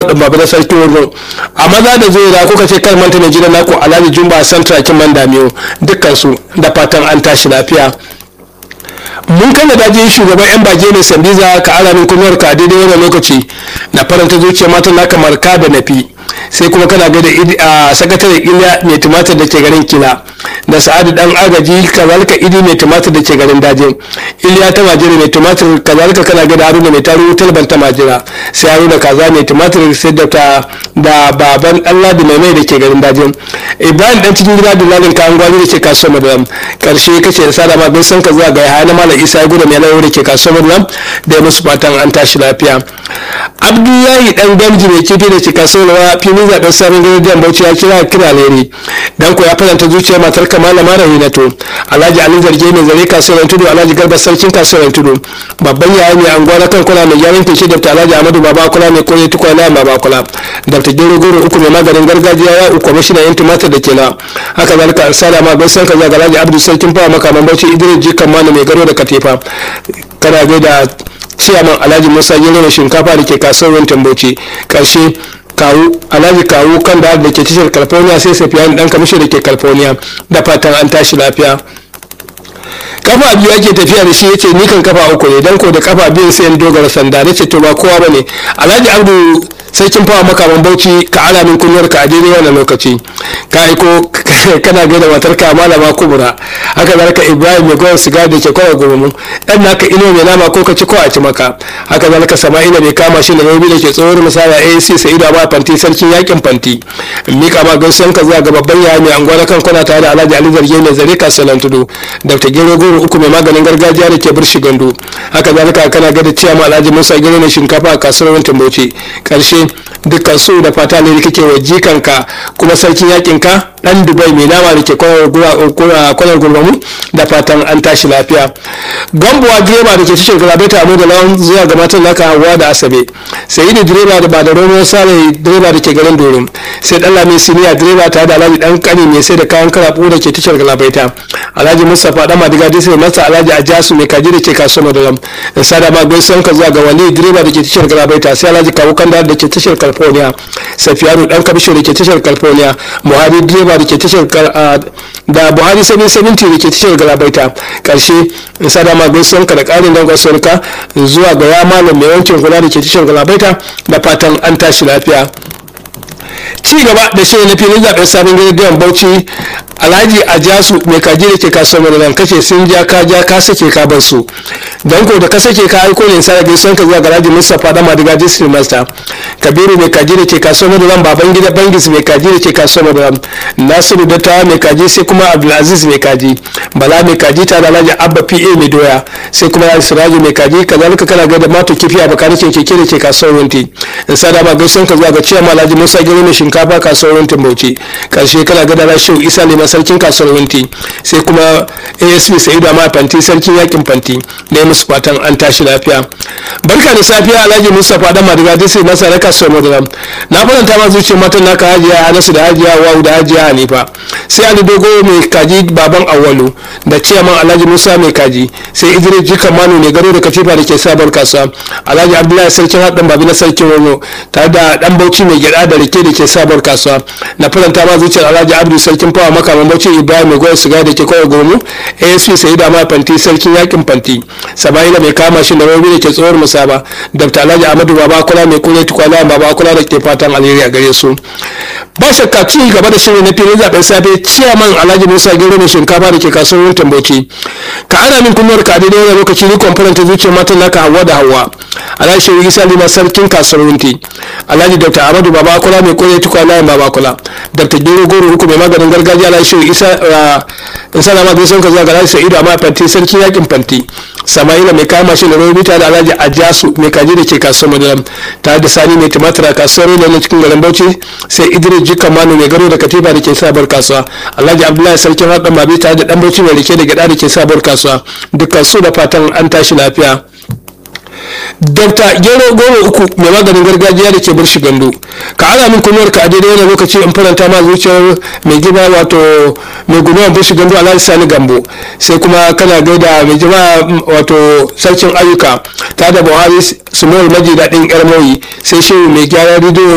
babu da sarki wurin a maza da zai da kuka ce kar manta mai gidan naku alhaji jumba santra kin man damiyo dukkan su da fatan an tashi lafiya mun kai da daji shugaban yan baje mai sandiza ka ara min kunuwar ka daidai wannan lokaci na faranta zuciya matan naka marka da nafi sai kuma kana gaida a sakataren iliya mai tumatir da ke garin kila da sa'adu dan agaji kazalika idi mai tumatir da ke garin dajin iliya ta majira mai tumatir kazalika kana gaida haruna mai taru talban ta majira sai haruna kaza mai tumatir sai da ta da baban allah da mai mai da ke garin dajin ibrahim dan cikin gida da lalin kayan gwani da ke kasuwar madalam karshe kace da sada ma gaisan ka zuwa ga yahaya na malam isa ya gudu mai lauro da ke kasuwar madalam da ya musu fatan an tashi lafiya abdullahi dan gamji mai kifi da ke kasuwar filin zaben sabon gidan bauchi ya kira kira lere dan ko ya faranta zuciyar matar kamala mara hinato alhaji ali zarge mai zare kasuwar tudu alhaji garba sarkin kasuwar tudu babban yaya mai anguwa na kankuna mai gyaran fice da alhaji amadu baba kula mai koyi tukwa na baba kula da ta gero goro uku mai maganin gargajiya ya uku kwamishina yan tumatir da kela haka zalika an sada ma gaisan ka zaga alhaji abdu sarkin fawa makaman bauchi idris jikan manu mai garo da katifa kana gaida ciyaman alhaji musa gero mai shinkafa da ke kasuwar tambauci karshe kawu alhaji kawu kan da da ke tashar california sai safiyan dan kamishin da ke california da fatan an tashi lafiya kafa biyu ake tafiya da shi yace ni kan kafa uku ne dan ko da kafa biyu sai in dogara sanda nace to ba kowa bane alhaji abdu sarkin fawa makaman bauchi ka ana min kunyar ka a daidai wannan lokaci ka aiko kana gaida matar ka malama kubura haka zalika ibrahim mai gwamnati siga da ke kawai gurumu dan naka ino mai nama ko ka ci ko a ci maka haka zalika sama'ila mai kama shi da yobi da ke tsohon misala asc sa'idu ba fanti sarkin yakin fanti mika ma gaisuwan ka zuwa ga babban yaya mai anguwa na kan kwana tare da alhaji ali zarge mai zare kasuwan tudu dr gero goro uku mai maganin gargajiya da ke birshi gandu haka zalika kana gaida ciyama alhaji musa gero na shinkafa a kasuwar tambauci karshe dukkan su da fata ne kake wa jikanka kuma sarkin yakin ka dan dubai mai nama da ke kwanar gurbamu da fatan an tashi lafiya gambuwa direba da ke cikin galabaita abu da lawan zuwa ga matan naka hawa da asabe sai da direba da ba da romo sale direba da ke garin dorin sai dan lami siniya direba tare da alhaji dan kani mai sai da kayan karabu da ke tashar galabaita alhaji mustapha dan madiga dai sai masa alhaji ajasu mai kaji da ke kasuwar madalam in sada ma gaisuwan ka zuwa ga wali direba da ke tashar galabaita sai alhaji kawu kanda da ke tashar california safiyanu dan kabisho da ke tashar california buhari direba da ke tashar da buhari 770 da ke tashar galabaita karshe in sada ma gaisuwan ka da karin dangon sauka zuwa ga ya malam mai wankin kula da ke tashar galabaita da fatan an tashi lafiya ci gaba da shirin na filin zaben sabon gidan bauchi alhaji ajasu mai kaji da ke kasuwar madalan kace sun ja ka ja ka sake ka bar su don ko da ka sake ka aiko ne sai gaisuwan ka zuwa ga alhaji mustapha da madiga district master kabiru mai kaji da ke kasuwar madalan baban gida bangis mai kaji da ke kasuwar madalan nasiru dattawa mai kaji sai kuma abdulaziz mai kaji bala mai kaji ta da alhaji abba pa mai doya sai kuma alhaji siraji mai kaji kazalika kana ga da mato kifi a bakarikin keke da ke kasuwar wunti in sada ma gaisuwan ka zuwa ga ciyama alhaji musa gero mai shinkafa kasuwar wuntin bauchi karshe kana ga da rashin isa ne sarkin kasuwar winti sai kuma asp sa'idu amma fanti sarkin yakin fanti da ya musu fatan an tashi lafiya barka da safiya alhaji mustapha da madiga dai sai masa na kasuwar madara na faranta ma zuciyar matan naka hajiya hanasu da hajiya wawu da hajiya hanifa sai ali dogo mai kaji baban awalu da ciyaman alhaji musa mai kaji sai idris jikan manu ne garo da katifa da ke sabar kasuwa alhaji abdullahi sarkin haɗin babi na sarkin wano tare da dan bauchi mai gyada da rike da ke sabar kasuwa na faranta ma zuciyar alhaji abdu sarkin fawa maka bambancin ibrahim mai goyon siga da ke kawai gomu asp sai da ma fanti sarkin yakin fanti sama'ila mai kama shi da rauni da ke tsohuwar musaba dr alhaji ahmadu baba kula mai kule tukwala baba kula da ke fatan alheri a gare su ba shakka ci gaba da shirin na filin zaben safe ciyaman alhaji musa gero mai shinkafa da ke kasuwar tamboci ka ana min kunnuwar ka daidai wani lokaci ni kwamfaranta zuciyar matan naka hawa da hawa alhaji shehu isa lima sarkin kasuwar wunti alhaji dr ahmadu baba kula mai kule tukwala baba kula dr gero goro uku mai maganin gargajiya alhaji shehu isa in sana ma gaisan ka zuwa ga alhaji sa'idu amma fanti sarkin yakin fanti sama'ila mai kama shi da robita da alhaji ajasu mai kaji da ke kasuwar madalam tare da sani mai tumatir a kasuwar rila na cikin garin bauchi sai idris jikan manu mai garo da katifa da ke sabar kasuwa alhaji abdullahi sarkin haɗin mabi tare da dan bauchi mai rike da gyaɗa da ke sabar kasuwa dukkan su da fatan an tashi lafiya Dr. Gero Goro uku mai maganin gargajiya da ke birshi gando ka ana min kunuwar ka a daidai wani lokaci in faranta ma zuciyar mai gida wato mai gudunar birshi gando alhaji sani gambo sai kuma kana gaida mai jima wato sarkin ayyuka ta da buhari sumawar maji daɗin yar sai shehu mai gyara rediyo